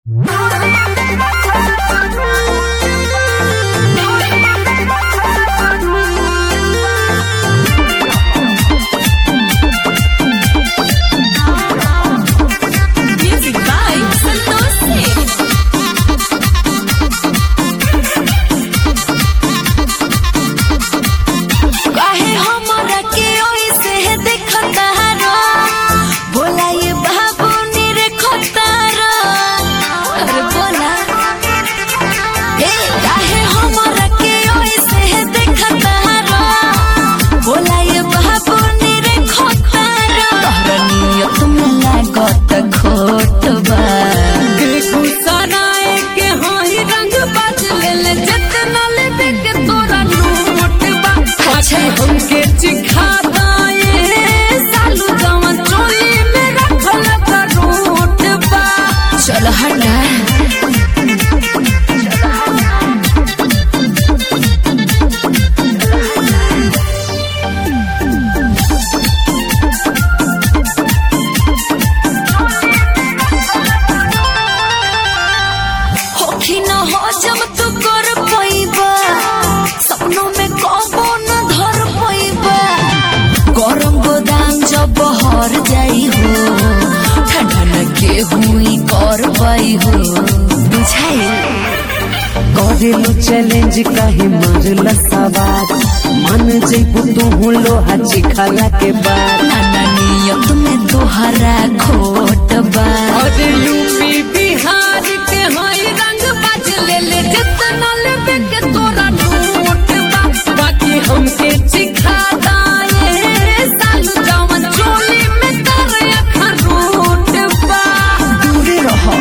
Music by Santosh Singh. काहे हमरा के ओइसे देखता रो बोला ये बाबू निरखता रो अरे बोला ए काहे हमरा के ओइसे देखता रो बोला ये बाबू निरखता रो तोहरा नियत में लागत खोट बा गुसराए के होई रंग बदले ले जतना लेबे के तोरा नोट बा अच्छा। हमके चिखा दाए सालू जवन चोली में रखल करोट बा चल हटा होखी न हो जब तू कर पैबा सपनों में कबो न धर पैबा गरम गोदाम जब बहर जाई हो ठंडा न के हुई कर पाई हो बुझाई करेलु चैलेंज काहे मारल सवार मन जइबू तू लोहा चिखला के बाद नाना नियत में तोहरा खोट बा और यूपी बिहार के होई रंग बदले ले जतना लेबे के तोरा नोट बा बाकी हमके चिखा दाए सालू जवन चोली में तर अखरोट बा दूरे रहो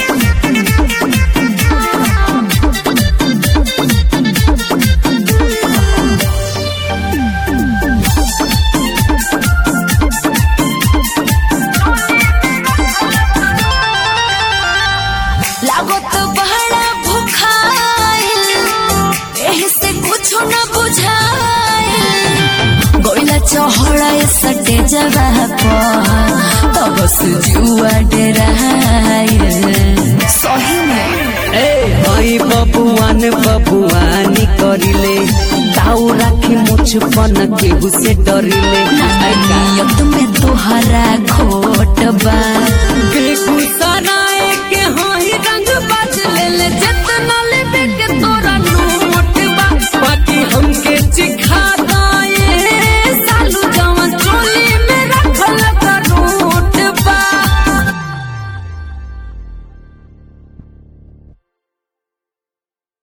लागत बड़ा भुखाइल एही से कुछ न बुझाइल गोइला चहड़ा सटे जगह पर तब से जुआ डराइल सही में ए हई बबुआन बबुआनी करिले ताऊ राखी मुछ पन केहू से डरिले नियत में तोहरा खोट बा बेगूस